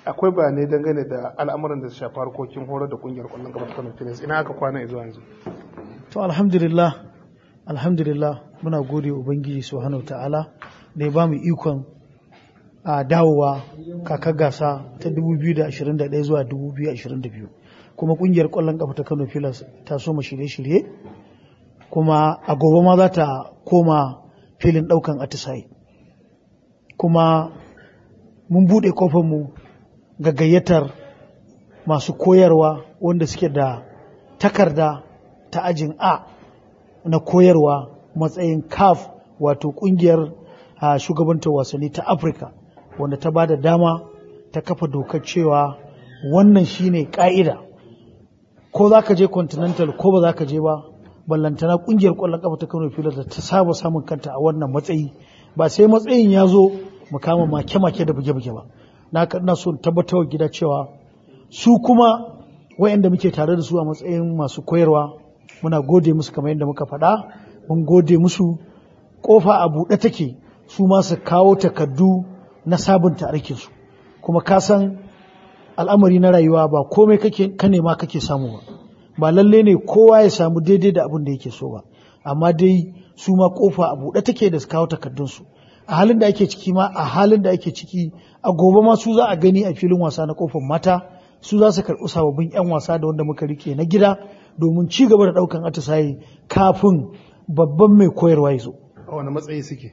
akwai bayanai dangane da al'amuran da su shafi harkokin horar da kungiyar kwallon kafa ta Kano Pilas ina aka kwana zuwa yanzu to alhamdulillah alhamdulillah muna gode ubangiji subhanahu ta'ala da ya bamu ikon a dawowa kakar gasa ta 2021 zuwa 2022 kuma kungiyar kwallon kafa ta Kano Pilas ta soma shirye-shirye kuma a gobe ma za ta koma filin daukan atisaye kuma mun buɗe mu ga gayyatar masu koyarwa wanda suke da takarda ta ajin A na koyarwa matsayin CAF wato kungiyar shugabantar wasanni ta Afirka wanda ta ba da dama ta kafa dokar cewa wannan shine ka'ida ko za ka je continental ko ba za ka je ba ballantana kungiyar kwallon kafa ta Kano Pilas da ta saba samun kanta a wannan matsayi ba sai matsayin ya zo mu kama make-make da buge-buge ba na ina so tabbatar gida cewa su kuma wayanda muke tare da su a matsayin masu koyarwa muna gode musu kamar yadda muka faɗa mun gode musu kofa a buɗe take su ma su kawo takardu na sabunta aikinsu kuma ka san al'amari na rayuwa ba komai kake ka nema kake samu ba ba lalle ne kowa ya samu daidai da abin da yake so ba amma dai su ma kofa a buɗe take da su kawo takardunsu a halin da ake ciki ma a halin da ake ciki a gobe ma su za a gani a filin wasa na kofar mata su za su karɓi sababbin 'yan wasa da wanda muka rike na gida domin ci gaba da ɗaukan atisaye kafin babban mai koyarwa ya zo. a wani matsayi suke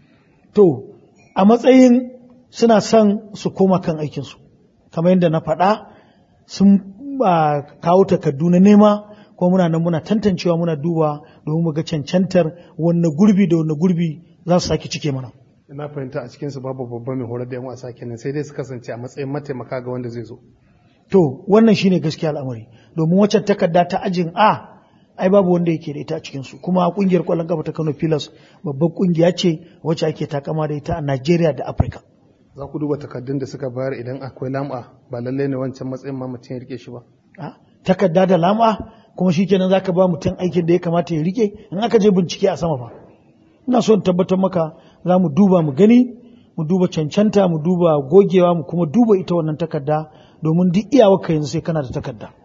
To, a matsayin suna son su koma kan aikinsu, kamar yadda na faɗa sun kawo takardu na nema kuma muna nan muna tantancewa muna duba domin mu ga cancantar wanne gurbi da wanne gurbi za su sake cike mana. na fahimta a cikinsu babu babban mai horar da yan wasa kenan sai dai su kasance a matsayin mataimaka ga wanda zai zo To, wannan shine gaskiya al'amari, domin waccan takarda ta ajin A, ai babu wanda yake da ita a cikinsu, kuma kungiyar kwallon kafa ta Kano Pilas babban kungiya ce wacce ake takama da ita a Najeriya da Afirka. za ku duba takardun da suka bayar idan akwai lam'a ba lallai ne wancan matsayin ma mutum ya rike shi ba A, Takarda da lama kuma shi kenan za ka ba mutum aikin da ya kamata ya rike in aka je bincike a sama fa. Ina so in tabbatar maka za mu duba mu gani, mu duba cancanta, mu duba gogewa, mu kuma duba ita wannan takarda domin duk iyawarka yanzu sai kana da takarda.